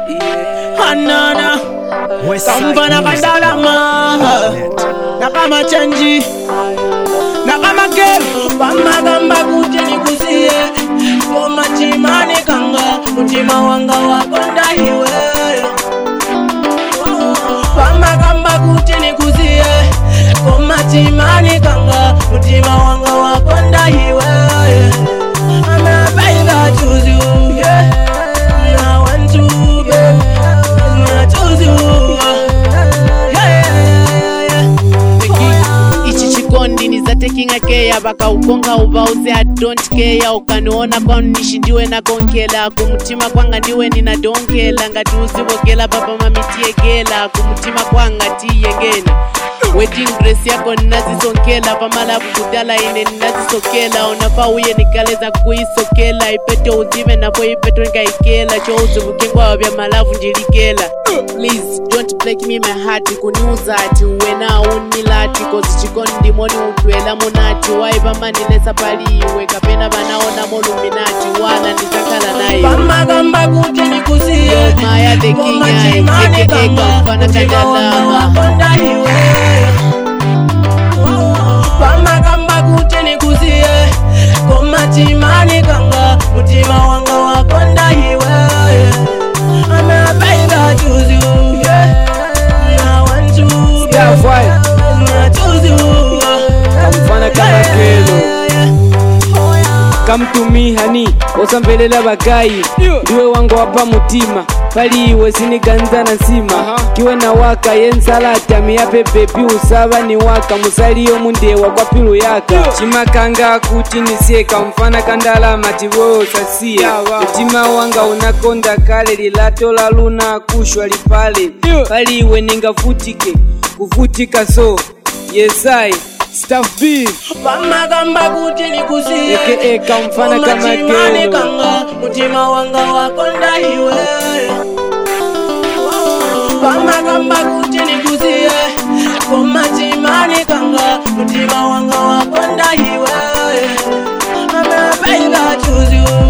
hanana kamfana kadalama nakamachenji nakamagero pamagamba kuti nikusiye koma chimani kanga mutima wanga wakonda iwe pamagamba kuti nikusiye koma chimani kanga mutima wanga wakonda iwe I'm a baby, I choose you, yeah. I want to, baby. I choose you, yeah, yeah, yeah. ichi chikondi nizatekinga keya vakaukonga uvause i don't care ukaniona kwanishi ndiwe nakonkela kumutima kwanga ndiwe ninadonkela ngati uzivokela papa mamitiekela kumutima kwanga tiyengeni wedding dress yako ninazisonkela pamalavu kudala ine ninazisokela unafa uye nikaleza kuisokela ipete uzive napo ipeto nikaikela chouzivukengwawa vya malavu ndilikela please don't break me my heart kuniuza ati uwena unilati kozi chikondi moni utwela munati waipamanilesa paliwe kapena vanaona moluminati wala ndizakhala naye pamagamba kuti nikusiye maya the king aka kamfana kadalama wakonda iwe pamagamba kuti nikusiye koma chimani kanga mutima wanga wakonda iwe I'm a baby, I choose you, yeah. I want to, baby. Yeah, right. I choose you. Kamfana kama kelo. Oh, yeah. come to me hani osamvelela bagayi ndiwe wangu wapa mutima pali iwe siniganza nsima kiwe na waka yensalata miyape bebi usava ni waka musaliyo mundewa kwa pilu yaka chimakanga kuti nisiyeka mfana kandalama tivoyo sasiya mutima wanga unakonda kale lilato la luna kushwa lipale pali iwe ningavutike kuvutika so yesai staff b pamagamba kuti nikusiye aka kamfana kama Machimani kelo kanga mutima wanga wakonda iwe pamagamba kuti nikusiye koma chimani kanga mutima wanga wakonda iwe I'm a baby, I choose you